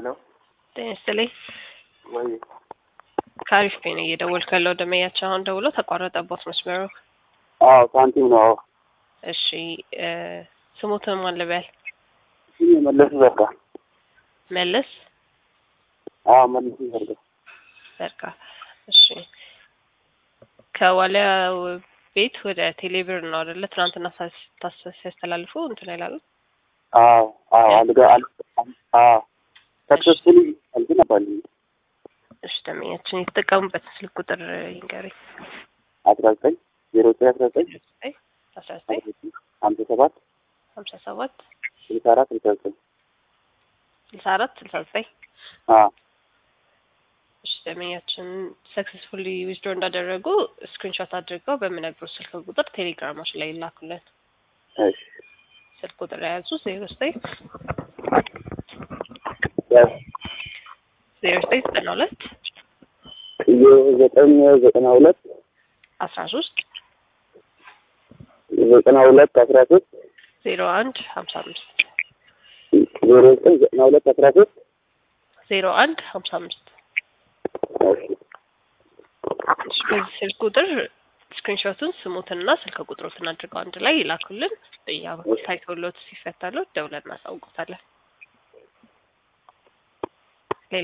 ጤና ይስጥልኝ። ወይ ከአሪፍ ፔን እየደወልኩ ያለው ደመያቸው አሁን ደውሎ ተቋረጠቦት መስመሩ። አዎ ሳንቲም ነው። አዎ እሺ እ ስሙትን ማን ልበል? ስም መለስ ዘርጋ። መለስ አዎ መለስ ዘርጋ። ዘርጋ። እሺ ከዋሊያ ቤት ወደ ቴሌብር ነው አይደለ? ትናንትና ሳስ- ታስ- ሲያስተላልፉ እንትን ይላሉ። አዎ አዎ አልጋ አል አዎ ሰክሰስፉሊ እንትን አባል እሺ ደመኛችን የተጠቀሙበት ስልክ ቁጥር ይንገሩኝ። አስራ ዘጠኝ ዜሮ ዘጠኝ አስራ ዘጠኝ አስራ ዘጠኝ ሀምሳ ሰባት ሀምሳ ሰባት ስልሳ አራት ስልሳ ዘጠኝ ስልሳ አራት ስልሳ ዘጠኝ አዎ እሺ ደመኛችን ሰክሰስፉሊ ዊዝድሮ እንዳደረጉ ስክሪንሾት አድርገው በምነግሩት ስልክ ቁጥር ቴሌግራሞች ላይ ይላኩልን። እሺ ስልክ ቁጥር የያዙ ዜሮ ዘጠኝ ያው ዜሮ ዘጠኝ ዘጠና ሁለት ዘጠኝ ዘጠና ሁለት አስራ ሶስት ዘጠና ሁለት አስራ ሶስት ዜሮ አንድ ሀምሳ አምስት ዜሮ ዘጠኝ ዘጠና ሁለት አስራ ሶስት ዜሮ አንድ ሀምሳ አምስት እሺ እሺ በዚህ ስልክ ቁጥር ስክሪንሾቱን ስሙትንና ስልክ ቁጥሮትን አድርገው አንድ ላይ ይላኩልን። በእኛ በኩል ታይቶሎት ሲፈታሎት ደውለን እናሳውቁታለን።